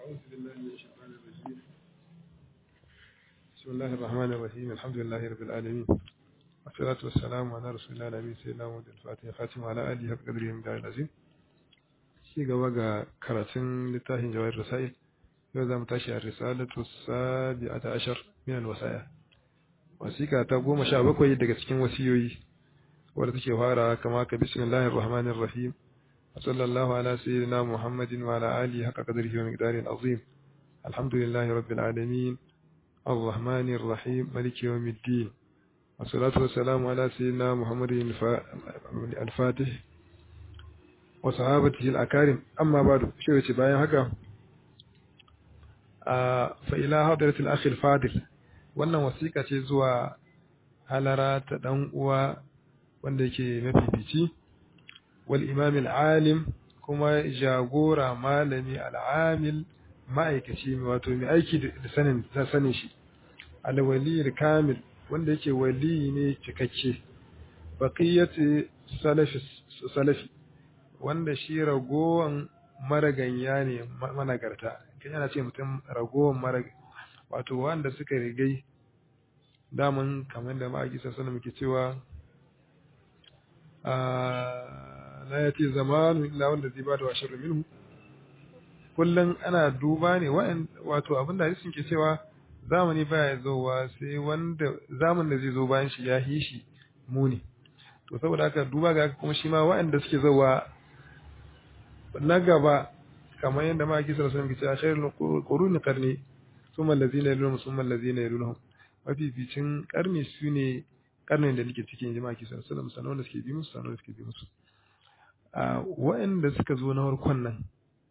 أعوذ بالله من الشيطان الرجيم بسم الله الرحمن الرحيم الحمد لله رب العالمين والصلاة والسلام على رسول الله الأمين سيدنا محمد الفاتح خاتم على آله حق قدره من دار العظيم ci gaba ga karatun littafin jawahir rasail yau za mu tashi a risalatu sabi'ata ashar min alwasaya wasiƙa ta goma sha bakwai daga cikin wasiyoyi wadda take fara kama ka bismillahir rahmanir rahim وصلى الله على سيدنا محمد وعلى آله حق قدره ومقداره العظيم الحمد لله رب العالمين الرحمن الرحيم ملك يوم الدين والصلاة والسلام على سيدنا محمد الفاتح وصحابته الأكارم أما بعد شو باين هكا فإلى حضرة الأخ الفاضل wannan wasiƙa ce zuwa halara ta ɗan uwa wanda yake mafifici wal imam alim kuma jagora malami al'amil ma'aikaci wato mai aiki da sanin sanin shi alwali kamil wanda yake wali ne cikakke baqiyati salafi salafi wanda shi ragowan maraganya ne managarta kan yana ce mutum ragowan marag wato wanda suka rigai daman kamar da ma'aiki sassana muke cewa la ya ce zamanu illa wanda zai ba da wa sharri minhu kullum ana duba ne wato abin da hadisin ke cewa zamani baya zowa sai wanda zaman da zai zo bayan shi ya yi shi muni to saboda haka duba ga kuma shi ma waɗanda suke zowa na gaba kamar yadda ma kisa sun ke cewa khairul quruni qarni summa allazina yalunhum summa allazina yalunhum mafificin karni su ne karnin da nake cikin jama'a kisa sallallahu alaihi wasallam da suke bi musu sanar da suke bi musu waɗanda suka zo na farkon nan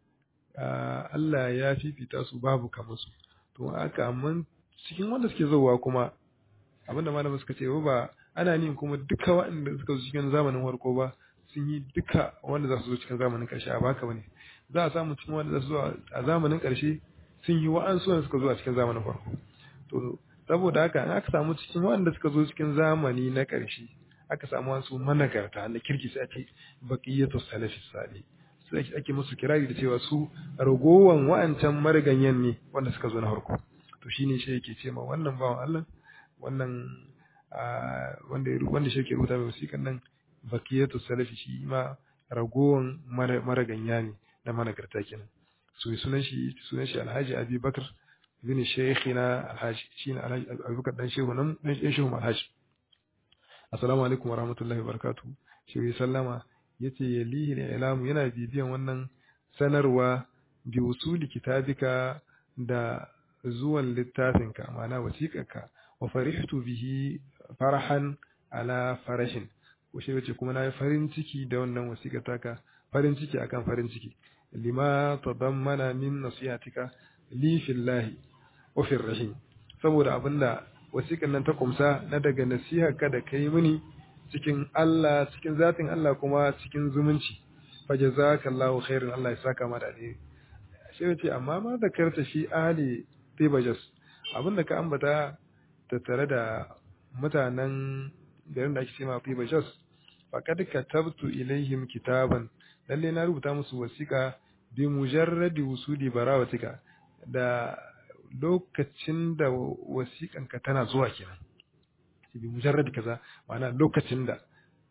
Allah ya fifita su babu kamar su to aka amma cikin wanda suke zowa kuma abinda malamin suka ce ba ana nin kuma duka waɗanda suka zo cikin zamanin farko ba sun yi duka wanda za su zo cikin zamanin ƙarshe a baka bane za a samu cikin wanda za su zo a zamanin ƙarshe sun yi wa'ansu wanda suka zo a cikin zamanin farko to saboda haka in aka samu cikin wanda suka zo cikin zamani na ƙarshe aka samu wasu managarta na kirki sai ake baqiyatu salafi salih sai ake musu kirari da cewa su ragowan wa'ancan mariganyen ne wanda suka zo na farko to shine shi yake ce ma wannan bawan Allah wannan wanda wanda shi yake rubuta mai wasiƙan nan baqiyatu salafi shi ma ragowan maraganya ne na managarta kenan so sunan shi sunan shi Alhaji Abi Bakar bin Sheikhina Alhaji shine Alhaji Abubakar dan shehu nan dan shehu Alhaji assalamu alaikum wa rahmatullahi wa barakatuh shi sallama yace yalihi ilamu yana bibiyan wannan sanarwa bi usuli kitabika da zuwan littafinka ma'ana wasiƙarka wa farihtu bihi farahan ala farahin ko shi yace kuma nayi farin ciki da wannan wasiƙar taka farin ciki akan farin ciki lima tadammana min nasihatika li fillahi wa fir rahim saboda abinda wasiƙar nan ta kumsa na daga nasiharka da kai mini cikin Allah cikin zatin Allah kuma cikin zumunci fa jazakallahu khairan Allah ya saka ma da alheri shi yace amma ma da karta shi ahli tibajas abinda ka ambata tattare da mutanen garin da ake cewa tibajas faqad katabtu ilaihim kitaban lalle na rubuta musu wasiƙa bi mujarradi wusuli barawatika da lokacin da wasiƙanka tana zuwa kenan bi mujarrad kaza ma'ana lokacin da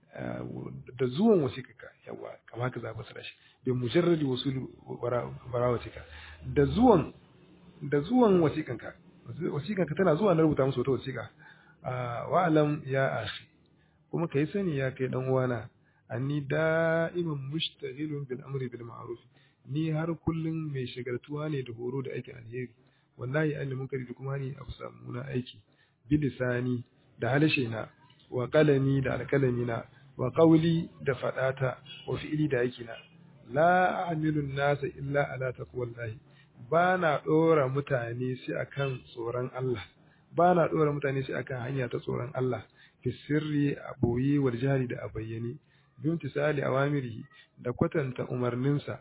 da zuwan wasiƙanka yawa kama ka zaba su shi bi mujarrad wusuli barawatika da zuwan da zuwan wasiƙanka wasiƙanka tana zuwa na rubuta musu wata wasiƙa wa alam ya akhi kuma kai sani ya kai dan uwana anni da'iman mushtaghilun bil amri bil ma'ruf ni har kullum mai shagaltuwa ne da horo da aikin alheri wallahi an munkari da kuma ni a samu na aiki bilisani da halshe na wa qalami da alkalami na wa qawli da fadata wa fi'li da aiki na la a'milu nasa illa ala taqwallahi bana dora mutane sai akan tsoron Allah bana dora mutane sai akan hanya ta tsoron Allah fi sirri a boye wal jari da a bayyane bin tisali awamirihi da kwatanta umarninsa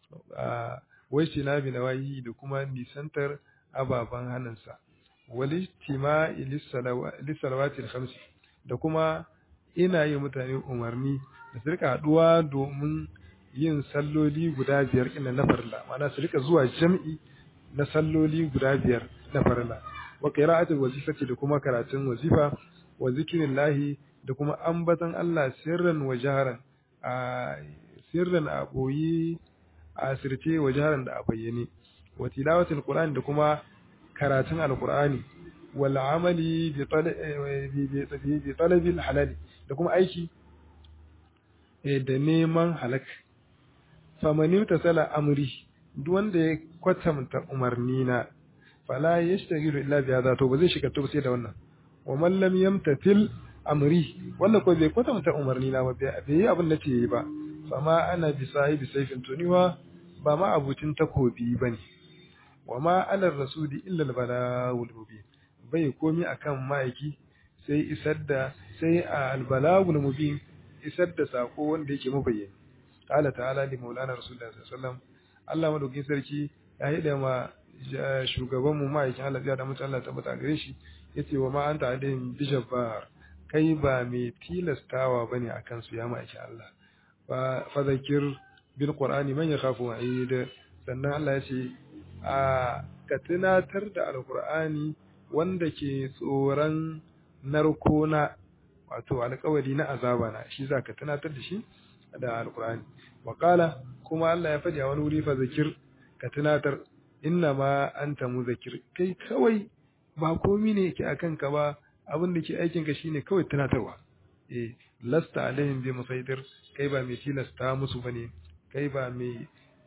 wai bi nawayi da kuma nisantar ababen hannunsa walistima lissalawatil khamsi da kuma ina yi mutane umarni da su rika haduwa domin yin salloli guda biyar ina na farla ma'ana su rika zuwa jam'i na salloli guda biyar na farilla wa qira'atul wazifati da kuma karatun wazifa wa zikrillahi da kuma ambatan Allah sirran wa jaharan a sirran a boye a sirce wa jaharan da a bayyane wa tilawatul qur'ani da kuma karatun alqur'ani wal amali bi talabil halal da kuma aiki da neman halak famani tasala amri duk wanda ya kwatanta umarni na fala yashtagilu illa bi hadha to ba zai shiga to sai da wannan wa man lam yamtatil amri wanda ko bai kwatanta umarni na ba bai yi abin da ce ba fama ana bi sahibi sayfin tuniwa ba ma abucin takobi bane wa ma ala rasuli illa al-balagul mubin bai komi akan ma'aiki sai isar da sai a al-balagul mubin isar da sako wanda yake mabayyani qala ta'ala li maulana rasulullahi sallallahu alaihi wasallam Allah madaukin sarki ya hida ma shugaban mu ma'aikin Allah ya da mutum Allah tabbata gare shi yace wa ma anta alayhim bijabbar kai ba mai tilastawa bane akan su ya ma'aikin Allah fa fa zakir bil qur'ani man yakhafu wa'id sannan Allah yace a ka tunatar da alqur'ani wanda ke tsoron narkona wato alƙawari na azaba na shi zaka tunatar da shi da alqur'ani wa qala kuma Allah ya faɗi a wani wuri fa zakir ka tunatar inna ma anta muzakir kai kawai ba komi ne yake akan ka ba abin da ke aikin ka shine kawai tunatarwa eh lasta alaihim bi musaitir kai ba mai tilasta musu bane kai ba mai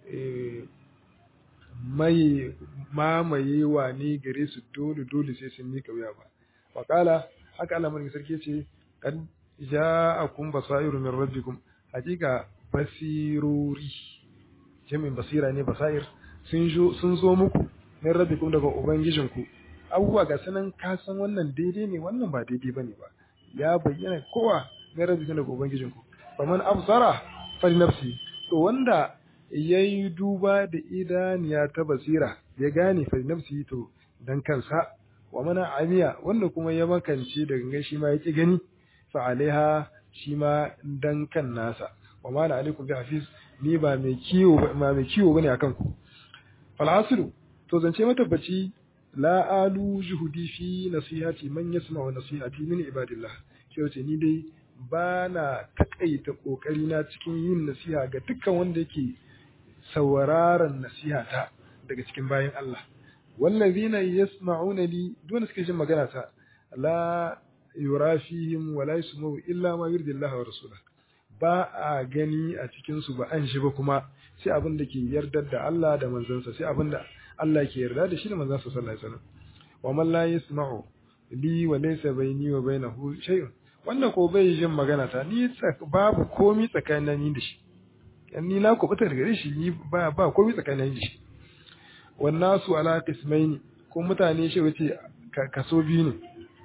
mai mamayewa ne gare su dole dole sai sun mika wuya ba wa qala haka Allah mai sarki ce kad ja'akum basairu min rabbikum hakika basirori jami'in basira ne basair sun zo muku min rabbikum daga ubangijinku abubuwa ga sanan ka san wannan daidai ne wannan ba daidai bane ba ya bayyana kowa min rabbikum daga ubangijinku faman absara fali nafsi to wanda yayi duba da idaniya ta basira ya gane fali nafsi to dan kansa wa mana amiya wanda kuma ya makance da gangan shi ma yake gani fa alaiha shi ma dan kan nasa wa ma alaikum bi hafiz ni ba mai kiwo ba mai kiwo bane akan ku fal'asiru to zance matabbaci la alu juhudi fi nasihati man yasma'u nasihati min ibadillah ke wace ni dai ba na takaita kokari na cikin yin nasiha ga dukkan wanda yake sauraron nasihata daga cikin bayan Allah wallazina yasma'una li duk suke jin magana ta la yurafihim wa la yasma'u illa ma yurdi Allah wa rasulahu ba a gani a cikinsu ba an shi ba kuma sai abin da ke yardar da Allah da manzansa sai abin da Allah ke yarda da shi da manzansa sallallahu alaihi wasallam wa man la yasma'u li wa laysa bayni wa bainahu shay'un wannan ko bai jin magana ta ni babu komi tsakanin ni da shi ni na ku fitar gare shi ni ba ba komi tsakanin da shi wannan su ala qismaini ko mutane shi wace kaso biyu ne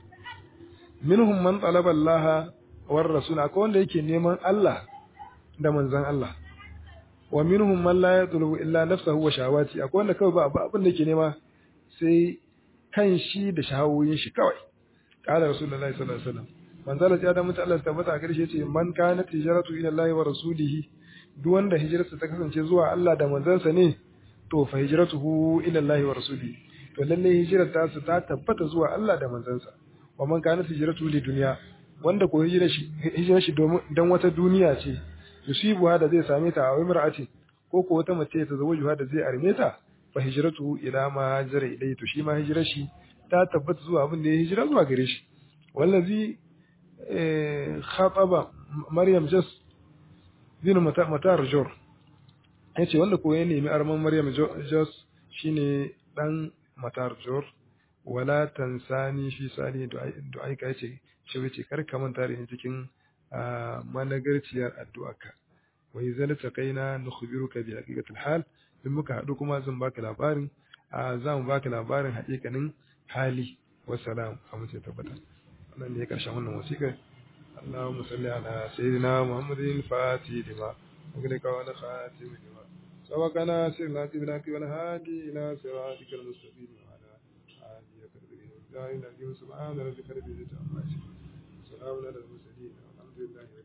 minhum man talaba Allah war rasul akwai wanda yake neman Allah da manzon Allah wa minhum man la yatlubu illa nafsahu wa shahawati akwai wanda kawai ba abin da yake nema sai kan shi da shahawoyin shi kawai qala rasulullahi sallallahu alaihi wasallam manzala ya da mutu Allah tabbata gare shi yace man kana tijaratu ila Allah wa rasulihi duk wanda hijirarsa ta kasance zuwa Allah da manzansa ne to fa hijratuhu ila Allah wa rasulihi to lalle hijirar ta su ta tabbata zuwa Allah da manzansa wa man kana hijratu li dunya wanda ko hijirar shi hijirar shi dan wata duniya ce yusibu da zai same ta a imra'atin ko ko wata mace ta zawo da zai arme ta fa hijratu ila ma hajara ilai to shi ma hijirar shi ta tabbata zuwa abin da ya hijira zuwa gare shi wallazi khataba maryam jas bin matar jor yace wanda ko ya nemi arman maryam jas shine dan matar jor wala tansani fi sani du'ai ka yace shi wace kar ka manta da cikin managarciyar addu'arka wa idza taqaina nukhbiruka bi haqiqatil hal in muka hadu kuma zan baka labarin za mu baka labarin haƙiƙanin hali wassalam amince tabbata wannan ne karshen wannan wasiƙa اللهم صل على سيدنا محمد الفاتح لما أغلق والخاتم لما سبقنا سرنا قبلك والهادي إلى صراطك المستقيم وعلى آله وصحبه وسلم سبحان ربك رب العزة عما يصفون سلام على المرسلين والحمد لله